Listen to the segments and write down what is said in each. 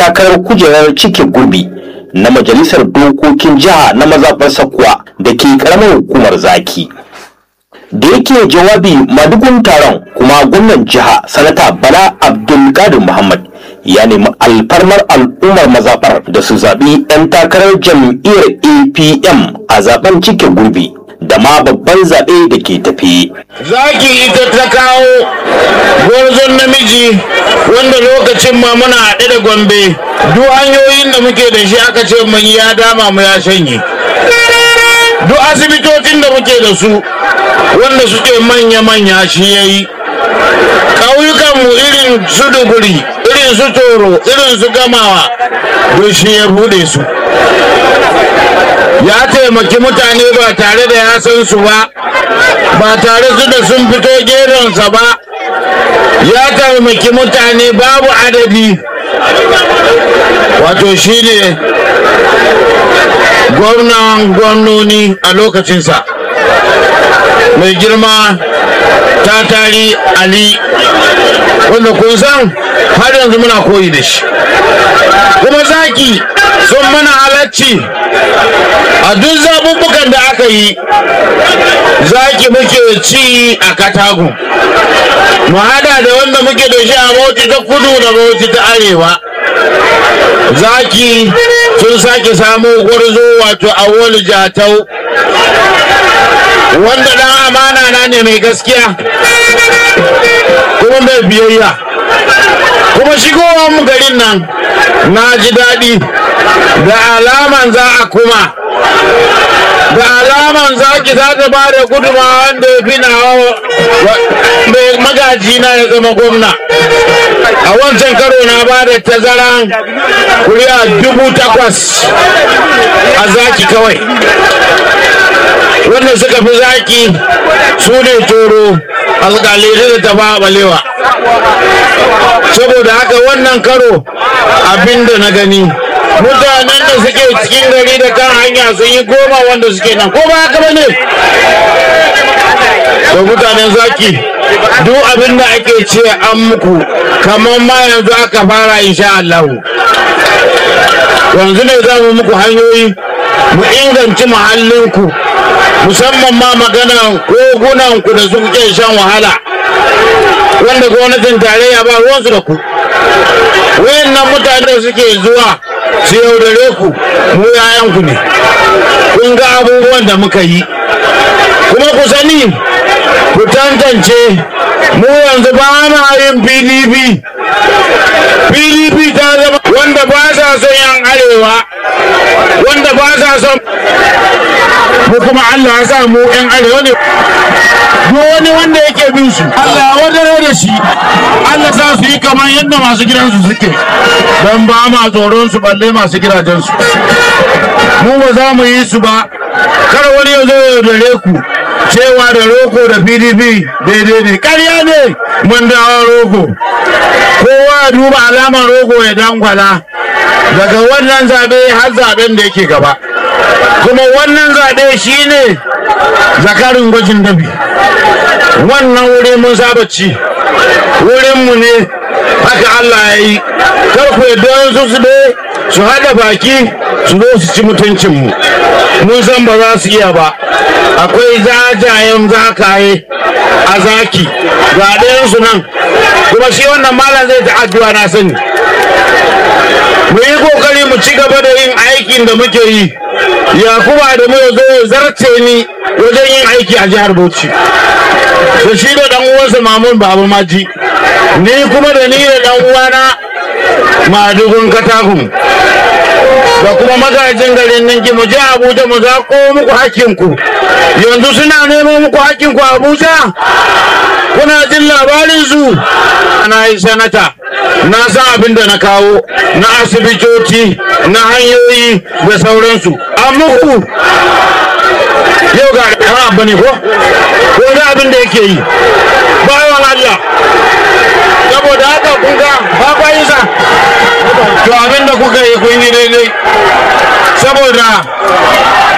takarar kujerar cike gurbi na majalisar dokokin jiha na mazaɓar sakuwa da ke ƙaramar hukumar zaki da yake jawabi madugun taron kuma gwamnan jiha sanata bala abdulkadir muhammad ya nemi alfarmar al'ummar mazaɓar da su zaɓi 'yan takarar jam'iyyar apm a zaben cike gurbi da ma babban zaɓe da ke tafi. Zaki ita ta kawo gwarzon namiji wanda lokacin ma muna haɗe da gombe duk hanyoyin da muke da shi aka ce mun ya dama mu ya shanye. Duk asibitocin da muke da su wanda suke manya-manya shi ya yi. ƙauyukanmu irin su duguri irin su toro irin su gamawa duk shi ya buɗe su. ya taimaki mutane ba tare da ya san su ba ba tare su da sun fito geronsa ba ya taimaki mutane babu adadi wato shi ne gwamnan gwamnoni a lokacinsa mai girma ta tari ali wanda kun san har yanzu muna koyi da shi kuma zaki sun mana halacci a duk zaɓuɓɓukan da aka yi zaki muke ci a katagun mu hada da wanda muke da shi a bauchi ta kudu da bauchi ta arewa zaki sun sake samu gwarzo wato awolu jatau wanda dan amana na ne mai gaskiya kuma mai biyayya kuma shigowar mu garin nan na ji daɗi da alaman za a kuma da alaman za ki za ta ba da guduma wanda ya fi na mai magaji na ya zama gwamna a wancan karo na ba da tazaran kuri'a dubu takwas a zaki kawai wanda suka fi zaki su ne toro alƙalai da ta ba balewa saboda haka wannan karo abinda na gani mutanen da suke cikin gari da kan hanya sun yi goma wanda suke nan ko ba haka ba ne da mutanen zaki duk abin da ake ce an muku kamar ma yanzu aka fara insha Allah yanzu ne za mu muku hanyoyi mu inganci muhallinku musamman ma magana kogunanku da suke shan wahala wanda gwamnatin tarayya ba ruwansu da ku wayannan mutane da suke zuwa su yaudare ku mu yayanku ne kun ga abubuwan da muka yi kuma ku sani ku tantance mu yanzu ba ma yin pdp pdp ta zama wanda ba sa son yan arewa wanda ba sa son mu kuma allah ya sa mu yan arewa ne duk wani wanda yake bin su Allah wadare da shi Allah za su yi kamar yadda masu gidansu suke don ba ma tsoron su balle masu gidajensu mu ba za mu yi su ba kar wani ya zo ya dare ku cewa da roko da pdp daidai ne ƙarya ne mun dawo roko kowa ya duba alamar roko ya dangwala daga wannan zaɓe har zaɓen da yake gaba kuma wannan zaɓe shine zakarin gwajin dabi wannan wuri mun saba ci wurinmu ne haka Allah ya yi kar ku yadda su su su haɗa baki su zo su ci mutuncinmu mun san ba za su iya ba akwai zajayen zakaye a zaki ga ɗayansu nan kuma shi wannan malam zai ta addu'a na sani mu yi kokari mu ci gaba da yin aikin da muke yi yakuba da mu zo zarce ni wajen yin aiki a jihar bauchi da shi da dan uwansa mamun babu maji ni kuma da ni da dan uwana madugun katakun da kuma magajin garin ninki mu je abuja mu zaƙo muku hakinku yanzu suna neman muku hakinku a abuja kuna jin labarin su na yi sanata na san abin da na kawo na asibitoci na hanyoyi da sauransu an muku yau ga ɗan abu ne ko ko da abin da yake yi bayan Allah saboda haka kun ga ba kwa yi sa to abin da kuka yi kun yi daidai saboda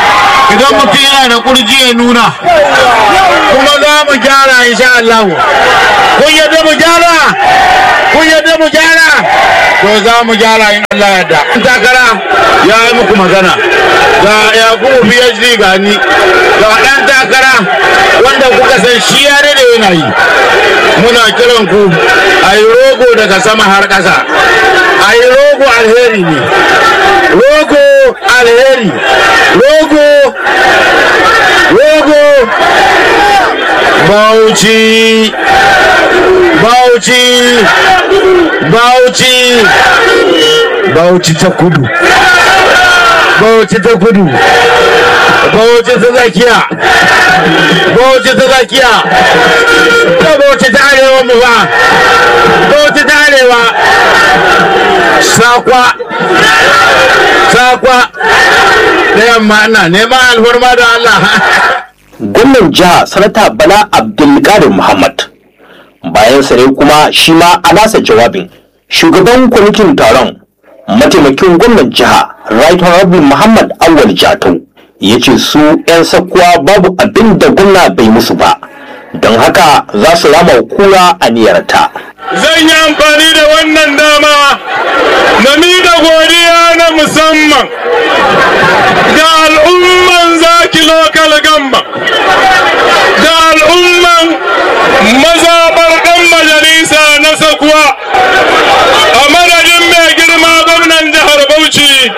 idan mutum yana da kurji ya nuna kuma za mu gyara insha Allah kun yadda mu gyara kun yadda mu gyara to za mu gyara in Allah yadda takara ya yi muku magana ga yakubu phd gani ga ɗan takara wanda kuka san shi ya da yana yi muna kiran ku a yi rogo daga sama har ƙasa a yi rogo alheri ne rogo alheri rogo rogo bauchi bauchi bauchi bauchi ta kudu bauchi ta kudu bauchi ta tsakiya bauchi ta tsakiya ta bauchi ta arewa mu ba bauchi ta arewa sakwa sakwa da yamma ina neman alfarma da Allah gwamnan jiha sanata bala abdulkadir muhammad bayan sare kuma shi ma a nasa jawabin shugaban kwamitin taron mataimakin gwamnan jiha right honorable muhammad awal jatau ya ce su 'yan sakkuwa babu abin da gwamna bai musu ba don haka za su rama kura a niyarta zan yi amfani da wannan dama na miƙa godiya na musamman ga al'umman zaki lokal gamba ga al'umman mazaɓar ɗan majalisa na sakuwa a madadin mai girma gwamnan jihar bauchi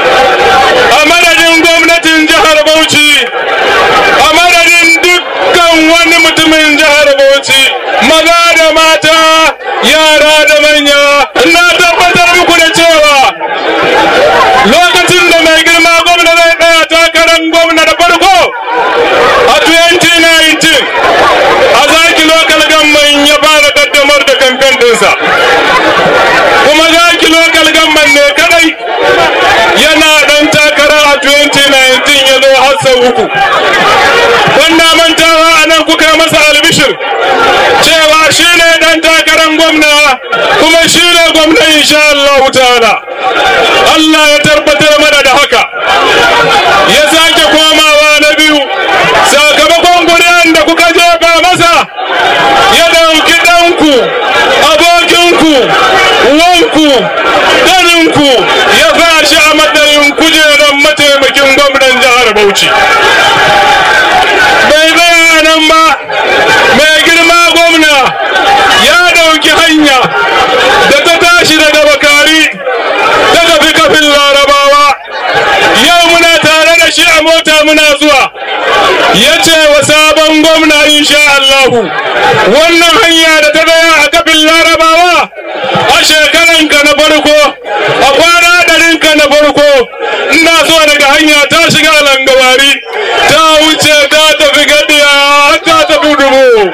a madadin gwamnatin jihar bauchi a madadin dukkan wani mutumin jihar bauchi maza da mata yara da manya na tabbatar muku da cewa lokacin da mai girma gwamna zai tsaya takarar gwamna da farko a 2019 a zaki lokal gamman ya fara kaddamar da kamfen ɗinsa kuma zaki lokal gamman ne kadai yana ɗan takara a 2019 ya zo har sau uku wanda mantawa a nan kuka masa albishir cewa shi ne ɗan takarar gwamna kuma shi ne gwamna insha Allah ta'ala Allah ya tabbatar mana da haka ya sake komawa na biyu sakamakon kuri'an da kuka jefa masa ya ɗauki ɗanku abokinku wanku ɗaninku ya sa shi a matsayin kujerar mataimakin gwamnan jihar Bauchi. Bai tsaya nan ba, mai girma gwamna ya ɗauki hanya da ta tashi daga bakari ta tafi kafin larabawa. Yau muna tare da shi a mota muna zuwa. Ya ce wa sabon gwamna insha Allahu wannan hanya da ta tsaya a kafin larabawa a shekaranka na farko a kwana ɗarinka na farko ina so daga hanya ta shiga langawari ta wuce ta tafi gadiya ta tafi dubu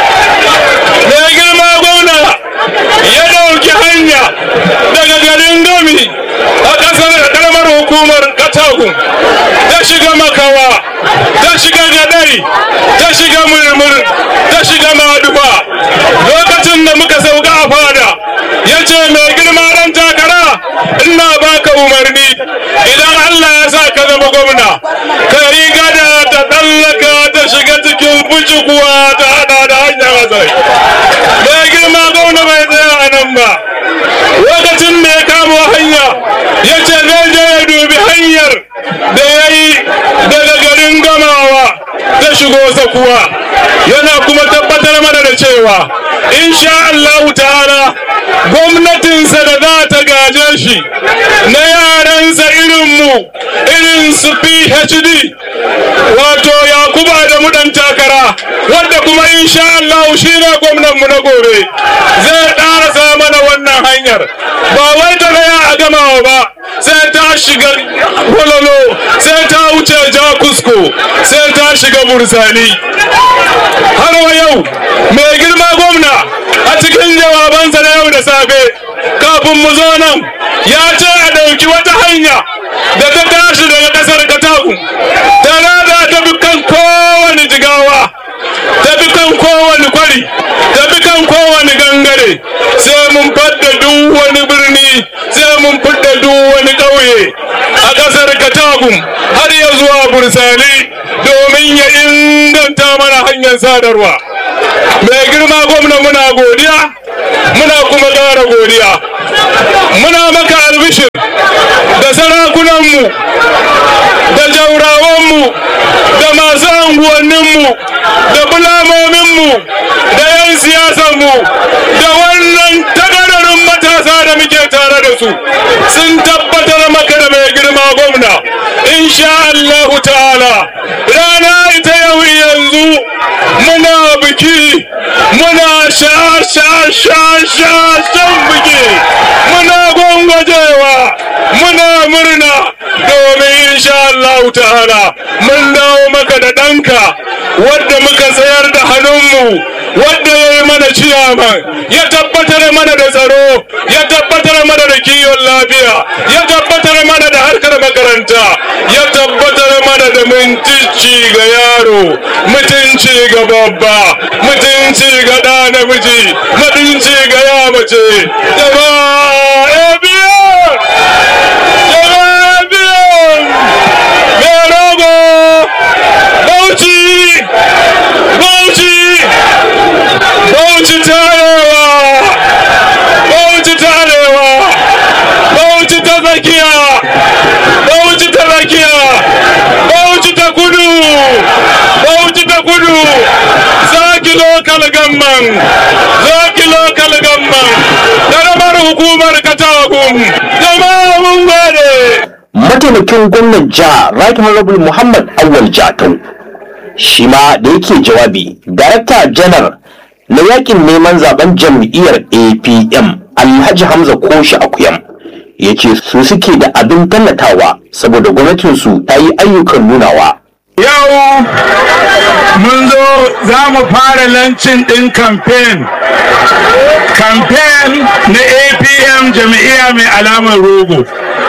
mai girma gwamna ya ɗauki hanya daga garin gami a ƙasar ƙaramar hukumar katagun ta shiga makawa ta shiga gadari ta shiga murmur ta shiga maduba lokacin da muka sauka a fada ya ce mai girma ɗan takara ina baka umarni idan Allah ya sa ka zama gwamna ka yi gada ta tsallaka ta shiga cikin kuwa ta hada da hanyar azai mai girma gwamna bai tsaya a nan ba lokacin da ya kamo hanya ya ce zai je ya dubi hanyar da ya yi daga garin gamawa ta shigo sakuwa yana kuma tabbatar mana da cewa insha Allah ta'ala gwamnatinsa da za ta gaje shi na yaransa irinmu irin su phd wato yakuba da mudan takara wadda kuma insha Allah shi ne gwamnanmu na gobe zai ƙarasa mana wannan hanyar ba wai ta tsaya a gamawa ba sai ta shiga gwalolo sai ta wuce jakusko sai ta shiga bursani har wa yau mai girma gwamna a cikin jawabansa na yau da safe kafin mu zo nan ya ce a ɗauki wata hanya da ta tashi daga ƙasar katagun ta rada ta bi kan kowane jigawa ta bi kan kowane kwari ta bi kan kowane gangare sai mun fadda duk wani birni sai mun fidda duk wani ƙauye a ƙasar katagun har ya zuwa bursali domin ya inganta mana hanyar sadarwa mai girma gwamna muna godiya muna kuma ƙara godiya muna maka albishir da sarakunanmu da jaurawanmu da masu anguwanninmu da bulamominmu da 'yan siyasanmu da wannan takararin matasa da muke tare da su sun tabbatar maka da mai girma gwamna insha Allahu ta'ala rana ita yau yanzu muna biki muna sha sha sha sha shan biki muna gwangwajewa muna murna domin insha Allahu ta'ala mun dawo maka da ɗanka wadda muka sayar da hannunmu wadda ya yi mana ciyaman ya tabbatar mana da tsaro ya tabbatar mana da kiwon lafiya ya tabbatar mana da harkar makaranta ya tabbatar mana da mutunci ga yaro mutunci ga babba mutunci ga ɗa namiji mutunci ga ya mace jama'a biyan jama'a biyan mai rogo bauchi bauchi bauchi tarewa bauchi tarewa bauchi ta tsakiya bauchi ta tsakiya bauchi ta kudu bauchi ta kudu zaki lokal gamman zaki lokal gamman karamar hukumar katagun jama'a mun gode mataimakin gwamnan jiha right honorable muhammad awal jatau shi ma da yake jawabi darakta janar na yakin neman zaben jam'iyyar apm alhaji hamza koshi akuyam ya ce su suke da abin tallatawa saboda gwamnatinsu ta yi ayyukan nunawa Yau mun zo za mu fara lancin ɗin kamfen. Kamfen na APM jami'iya mai alamar rogo.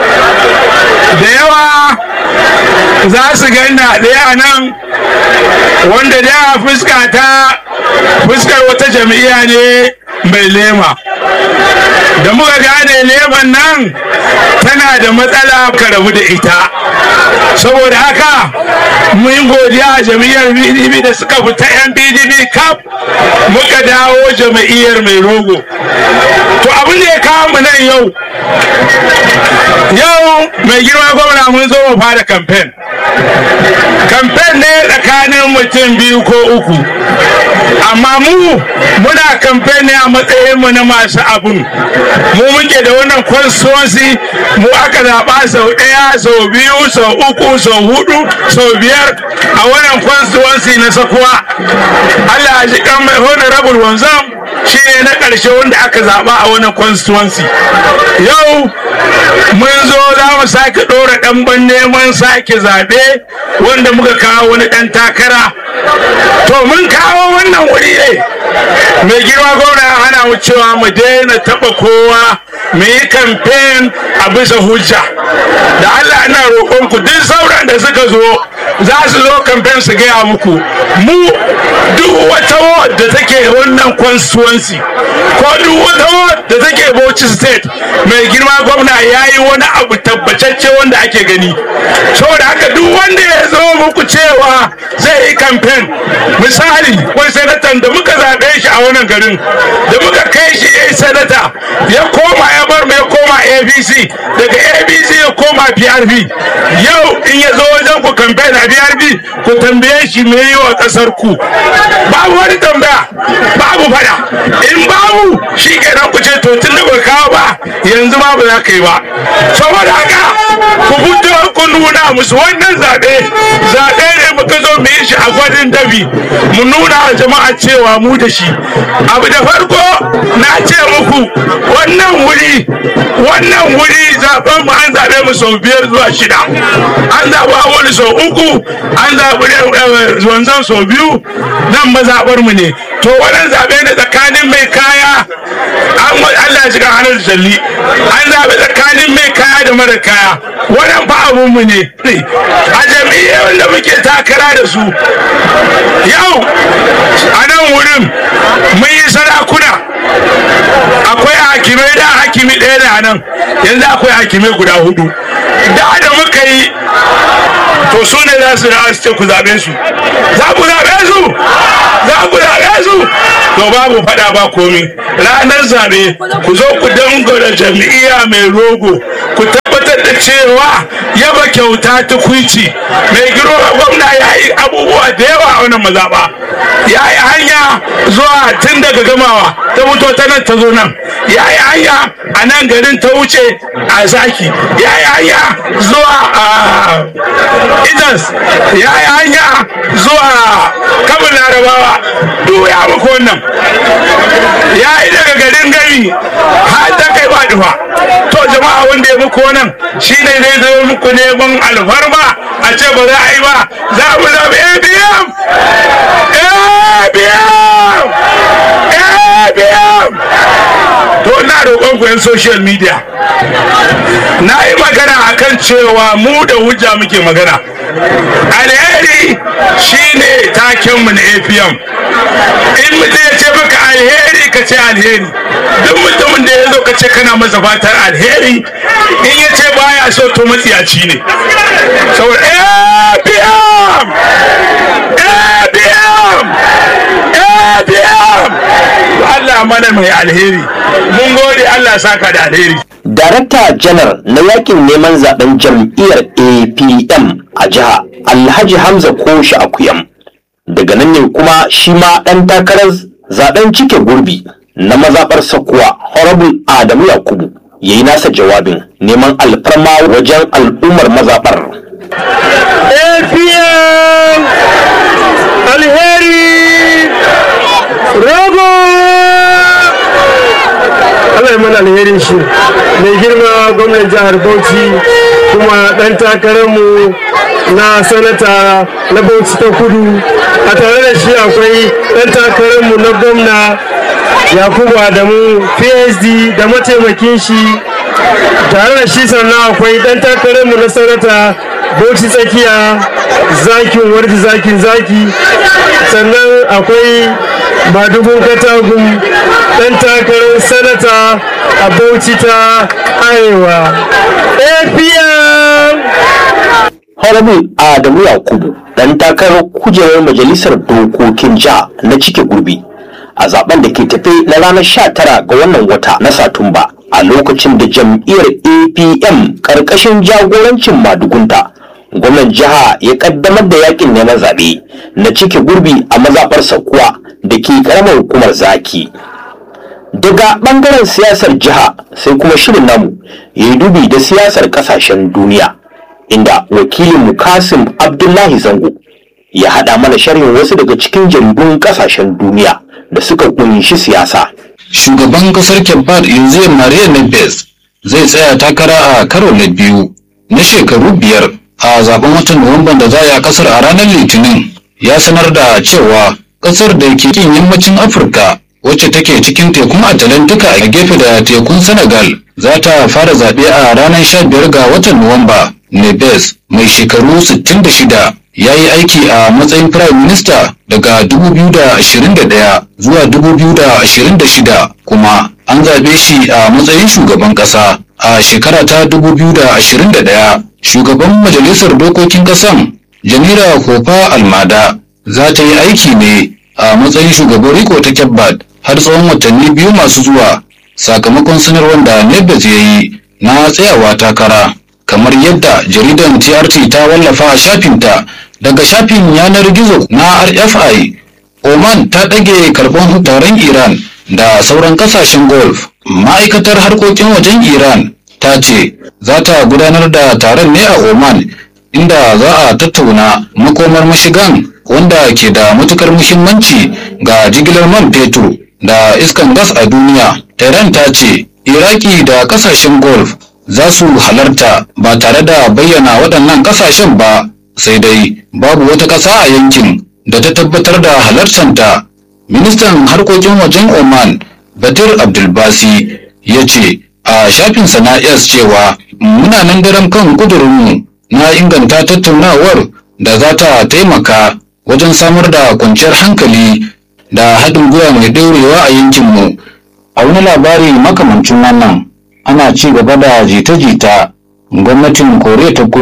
Da yawa za su ganna ɗaya a nan wanda da fuska ta fuskar wata jami'iya ne mai lema. Da muka gane leman nan tana da matsala ka rabu da ita. Saboda haka mun godiya a jami'ar pdp da suka fita yan pdp kaf muka dawo jami'ar mai rogo to abin da ya kawo mu nan yau yau mai girma gwamna mun zo mu fara kamfen kamfen ne tsakanin mutum biyu ko uku amma mu muna kamfen ne a matsayinmu na masu abun mu muke da wannan constituency mu aka zaɓa sau ɗaya sau biyu sau uku sau hudu sau biyar a wannan constituency na sakuwa Allah ya ji kan mai honorable wanzam shi ne na ƙarshe wanda aka zaɓa a wannan constituency yau mun zo za mu sake ɗora ɗanban neman sake zaɓe wanda muka kawo wani ɗan takara to mun kawo wannan wuri ne mai girma gwamna ya hana mu cewa mu daina taɓa kowa mu yi kamfen a bisa hujja da Allah ina roƙonku duk sauran da suka zo za su zo kamfen su gaya muku mu duk wata ward da take wannan constituency ko duk wata ward da take Bauchi state mai girma gwamna ya yi wani abu tabbatacce wanda ake gani saboda haka duk wanda ya zo muku cewa zai yi kamfen misali wani sanatan da muka zaɓe shi a wannan garin da muka kai shi ya yi sanata ya koma ya bar mu ya koma abc daga abc ya koma prp yau in ya zo wajen ku kamfen a prp ku tambaye shi me yi wa ƙasar ku babu wani tambaya babu fada in babu shi kenan ku ce to tun da ba kawo ba yanzu ma ba za ka yi ba saboda haka ku fito ku nuna musu wannan zaɓe zaɓe ne muka zo mu yi shi a gwadin dabi mu nuna wa jama'a cewa mu da shi abu da farko na ce muku wannan wuri wannan wuri zaɓen mu an zaɓe mu sau biyar zuwa shida an zaɓi wani sau uku an zaɓi wanzan sau biyu nan mazaɓar mu ne to wannan zaɓe ne tsakanin mai kaya an Allah ya shiga hannun jalli an zaɓi tsakanin mai kaya da mara kaya wannan fa abun mu ne a jami'ai da muke takara da su yau a nan wurin mun yi sarakuna akwai hakimai da hakimi ɗaya da nan yanzu akwai hakimai guda hudu da da muka yi to su ne za su da su ce ku zaɓe su za ku zaɓe su za ku zaɓe su to babu faɗa ba komi ranar zaɓe ku zo ku dangara jam'iyya mai rogo ku tabbatar da cewa yaba kyauta ta kwici mai girma gwamna ya yi abubuwa da yawa a wannan mazaɓa ya yi hanya zuwa tun daga gamawa ta mutu ta nan ta zo nan ya yi hanya a nan garin ta wuce a zaki ya yi hanya zuwa a idas ya yi hanya zuwa kabin larabawa duk ya muku wannan ya yi daga garin gari har ta kai ba dufa to jama'a wanda ya muku wannan shi ne zai zo muku neman alfarma a ce ba za a yi ba za mu zama abm abm abm to ina roƙon ku yan social media na yi magana akan cewa mu da hujja muke magana alheri shine takenmu na apm in mutum ya ce maka alheri ka ce alheri duk mutumin da ya zo ka ce kana masa fatar alheri in ya ce baya so to matsiyaci ne saboda apm apm apm Allah mana mai alheri mun gode Allah saka da alheri Darakta janar na yakin neman zaben jam'iyyar APM a jiha Alhaji Hamza Koshi Akuyam. Daga nan ne kuma shi ma ɗan takarar zaben cike gurbi na mazaɓar Sakuwa Horrible Adamu Yakubu ya yi nasa jawabin neman alfarma wajen al'ummar mazaɓar. APM alheri rogo Allah ya mana alherin shi mai girma gwamnan jihar Bauchi kuma ɗan takararmu na sanata na Bauchi ta kudu a tare da shi akwai ɗan takararmu na gwamna Yakubu Adamu PSD da mataimakin shi tare da shi sannan akwai ɗan takararmu na sanata Bauchi tsakiya zakin warji zakin zaki sannan akwai madugun katagun ɗan takarar sanata a bauchi ta arewa apm Horrible Adamu Yakubu ɗan takarar kujerar majalisar dokokin jiha na cike gurbi a zaben da ke tafe na ranar 19 ga wannan wata na Satumba a lokacin da jam'iyyar APM ƙarƙashin jagorancin madugunta gwamnan jiha ya ƙaddamar da yakin neman zaɓe na cike gurbi a mazaɓar Sakuwa da ke ƙaramar hukumar Zaki. Daga ɓangaren siyasar jiha sai kuma shirin namu ya yi dubi da siyasar ƙasashen duniya. inda wakilin Kasim Abdullahi Zango ya haɗa mana sharhin wasu daga cikin jaridun ƙasashen duniya da suka kunshi siyasa. Shugaban kasar Kebbad Yanzu Maria Nebes zai tsaya takara a karo na biyu na shekaru biyar a zaben watan Nuwamban da za a yi a kasar a ranar Litinin ya sanar da cewa kasar da ke kin yammacin Afirka wacce take cikin tekun Atalantika a gefe da tekun Senegal za ta fara zaɓe a ranar 15 ga watan Nuwamba. Nebes mai shekaru 66 ya yi aiki a matsayin Prime Minister daga 2021 zuwa 2026 kuma an zaɓe shi a matsayin shugaban ƙasa a shekara ta 2021 shugaban majalisar dokokin ƙasan Jamila Kofa Almada za ta yi aiki ne a matsayin shugaban riko ta Kebbad har tsawon watanni biyu masu zuwa sakamakon sanarwar da Nebes ya yi na tsayawa takara. kamar yadda jaridan TRT ta wallafa a shafinta daga shafin yanar gizo na RFI Oman ta ɗage karɓar taron Iran da sauran ƙasashen Gulf. Ma'aikatar harkokin wajen Iran ta ce za ta gudanar da taron ne a Oman inda za a tattauna makomar mashigan wanda ke da matukar muhimmanci ga jigilar man fetur da iskan gas a duniya. Tehran ta ce Iraki da ƙasashen Gulf za su halarta ba tare da bayyana waɗannan ƙasashen ba sai dai babu wata ƙasa a yankin da ta tabbatar da halartanta ministan harkokin wajen oman batir abdulbasi ya ce a shafinsa na s cewa muna nan daren kan ƙudurinmu na inganta tattaunawar da za ta taimaka wajen samar da kwanciyar hankali da haɗin gwiwa mai ɗorewa a yankinmu a wani labari makamancin wannan ana ci gaba da jita-jita gwamnatin koriya ta kudu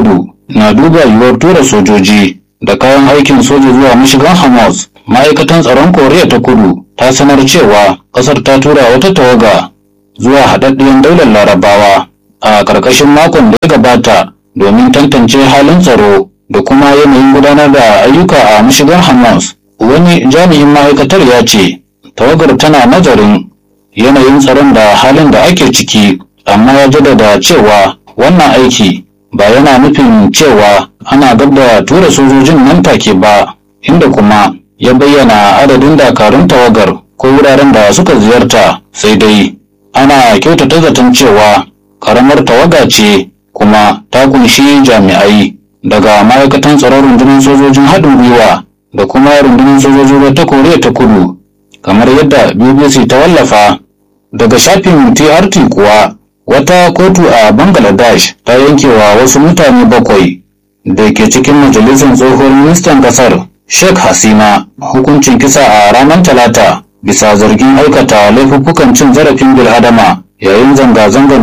na duba yiwuwar tura sojoji da kayan aikin soja zuwa mashigan hamas ma'aikatan tsaron koriya ta kudu ta sanar cewa ƙasar ta tura wata tawaga zuwa haɗaɗɗiyar daular larabawa a ƙarƙashin makon da ya gabata domin tantance halin tsaro da kuma yanayin gudanar da ayyuka a mashigar hamas wani jami'in ma'aikatar ya ce tawagar tana nazarin yanayin tsaron da halin da ake ciki amma ya jaddada cewa wannan aiki ba yana nufin cewa ana gab da tura sojojin nan take ba inda kuma ya bayyana adadin dakarun tawagar ko wuraren da suka ziyarta sai dai ana kyautata zaton cewa karamar tawaga ce kuma ta kunshi jami'ai daga ma'aikatan tsaron rundunar sojojin haɗin gwiwa da kuma rundunar sojojin ta koriya ta kudu kamar yadda bbc ta wallafa daga shafin trt kuwa wata kotu a bangladesh ta yankewa wasu mutane bakwai da ke cikin majalisar tsohon ministan kasar sheikh hasina hukuncin kisa a ranar talata bisa zargin aikata laifuffukan cin zarafin bil'adama yayin zanga-zangar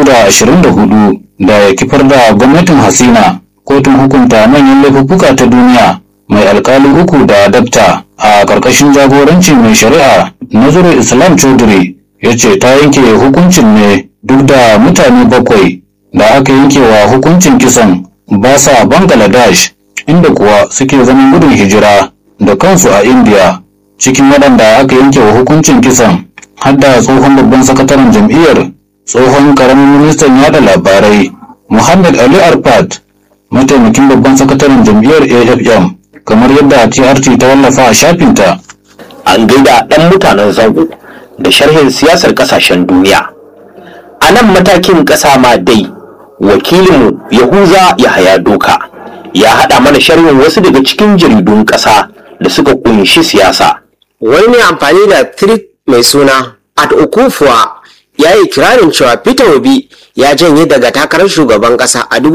2024 da ya kifar da gwamnatin hasina kotun hukunta manyan laifuffuka ta duniya mai alkali uku da dabta a ƙarƙashin jagorancin mai shari'a nazarin islam chaudhry ya ce ta yanke hukuncin ne duk da mutane bakwai da aka yanke wa hukuncin kisan ba sa bangladesh inda kuwa suke zaman gudun hijira da kansu a india cikin waɗanda aka yanke wa hukuncin kisan har da tsohon babban sakataren jam'iyyar tsohon karamin ministan yada labarai muhammad ali arfat mataimakin babban sakataren jam'iyyar afm kamar yadda trt ta wallafa a shafinta an gaida ɗan mutanen zango da sharhin siyasar ƙasashen duniya a nan matakin ƙasa ma dai wakilinmu yahuza yahaya doka ya haɗa mana sharhin wasu daga cikin jaridun ƙasa da suka ƙunshi siyasa wani mai amfani da tweet mai suna at okufuwa ya yi kirarin cewa peter obi ya janye daga takarar shugaban kasa a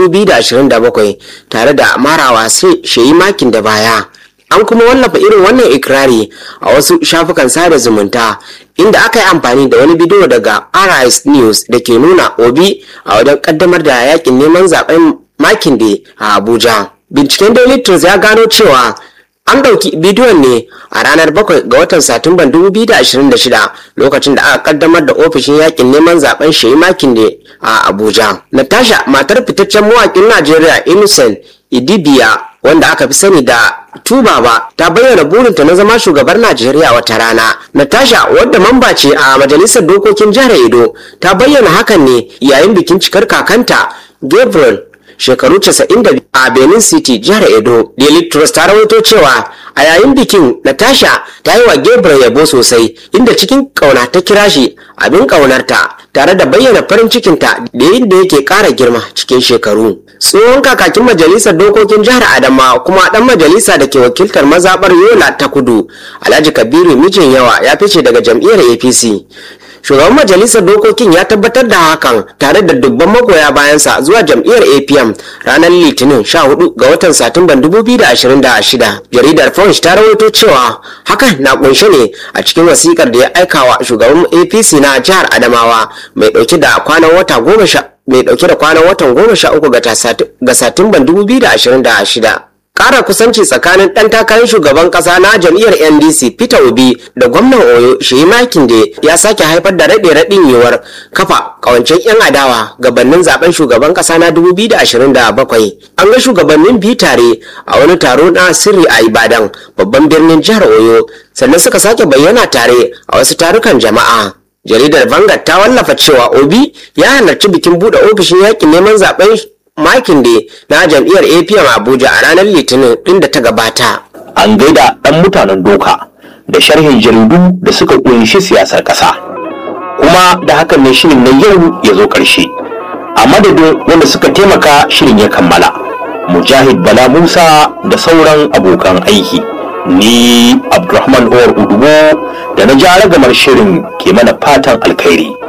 2027 tare da marawa sai shayi makin da baya an kuma wallafa irin wannan ikirari a wasu shafukan sada zumunta inda aka yi amfani da wani bidiyo daga ris news da ke nuna obi a wajen kaddamar da yakin neman zaben makin da a abuja binciken daily trust ya gano cewa an ɗauki bidiyon ne a ranar 7 ga watan satumban 2026 lokacin da aka kaddamar da ofishin yakin neman zaben shehi makin ne a abuja natasha matar fitaccen mawakin najeriya innocent idibiya wanda aka fi sani da tubaba ta bayyana burinta na zama shugabar najeriya wata rana natasha wadda mamba ce a majalisar dokokin jihar edo ta bayyana hakan ne yayin bikin cikar kakanta gabriel shekaru 92 a Benin City jihar Edo. Daily Trust ta rawaito cewa a yayin bikin Natasha ta yi wa Gabriel yabo sosai inda cikin kauna ta kira shi abin kaunarta tare da bayyana farin cikinta da yadda yake ƙara girma cikin shekaru. Tsohon kakakin majalisar dokokin jihar Adama kuma dan majalisa da ke wakiltar mazaɓar Yola ta kudu Alhaji Kabiru mijin yawa ya fice daga jam'iyyar APC. shugaban majalisar dokokin ya tabbatar da hakan tare da dubban magoya bayansa zuwa jam'iyyar apm ranar litinin 14 ga watan satumban 2026 jaridar punch ta rawaito cewa hakan na kunshe ne a cikin wasikar da ya aikawa shugaban apc na jihar adamawa mai dauke da kwanan wata goma sha mai dauke da kwanan watan goma sha uku ga satumban 2026 kara kusanci tsakanin ɗan takarar shugaban ƙasa na jam'iyyar ndc peter obi da gwamnan oyo shehi makinde ya sake haifar da raɗe raɗin yiwuwar kafa ƙawancen 'yan adawa gabanin zaben shugaban ƙasa na 2027 an ga shugabannin biyu tare a wani taro na sirri a ibadan babban birnin jihar oyo sannan suka sake bayyana tare a wasu tarukan jama'a jaridar vanguard ta wallafa cewa obi ya halarci bikin buɗe ofishin yakin neman zaben makin da na jam'iyyar apm abuja a ranar litinin din da ta gabata an gaida ɗan mutanen doka da sharhin jaridu da suka ƙunshi siyasar ƙasa kuma da hakan ne shirin na yau ya zo ƙarshe a madadin wanda suka taimaka shirin ya kammala mujahid bala musa da sauran abokan aiki ni abdulrahman owar udubo da na ja ragamar shirin ke mana fatan alkhairi